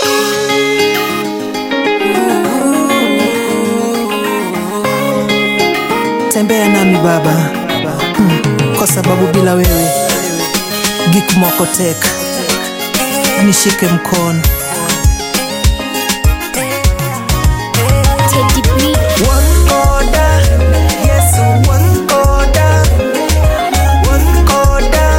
Tembea nami Baba, mm, kwa sababu bila wewe Gikmokotek, nishike mkono. Teddy B. Wangoda, Yesu wangoda, wangoda,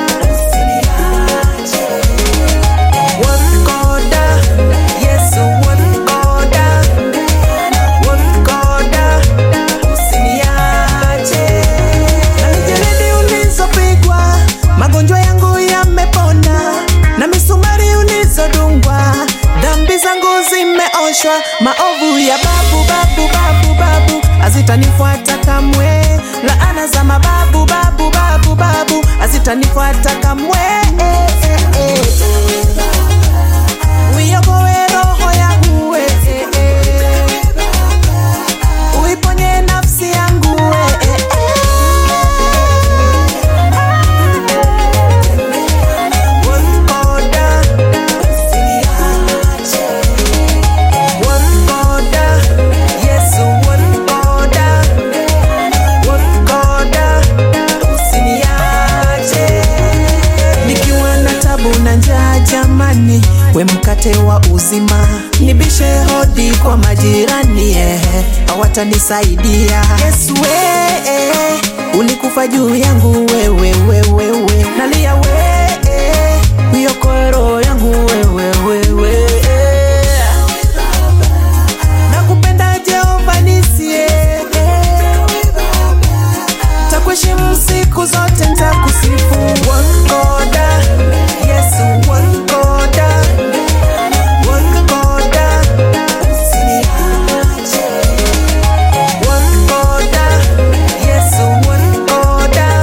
wangoda, Yesu wangoda, wangoda, usiniache. Na mijeledi ulizopigwa, magonjwa yangu yamepona, na misumari ulizodungwa, dhambi zangu zimeoshwa, maovu ya babu babu babu babu hazitanifuata kamwe, laana za mababu babu babu babu hazitanifuata kamwe. Uiokoe roho yangu we, uiponye nafsi yangu we, Wangoda, wangoda, Yesu wangoda, wangoda, usiniache. Nikiwa na tabu na njaa jamani, we mkate wa uzima, nibishe hodi kwa majirani eh, hawatanisaidia. Yesu we, eh, ulikufa juu yangu wewe wewe we, nalia we, eh, uiokoe roho yangu wewe wewe eh. Nakupenda Jehova nisie takuheshimu siku zote ntakusifu wangoda Yesu wangoda wangoda usiniache wangoda Yesu wangoda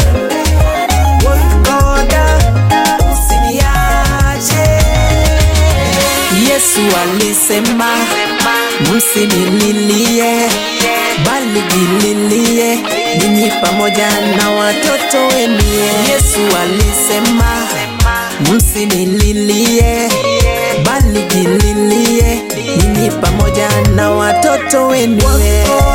wangoda usiniache Yesu alisema msinililie bali jililie ninyi pamoja na watoto wenu. Yesu alisema msinililie bali jililie ninyi pamoja na watoto wenu.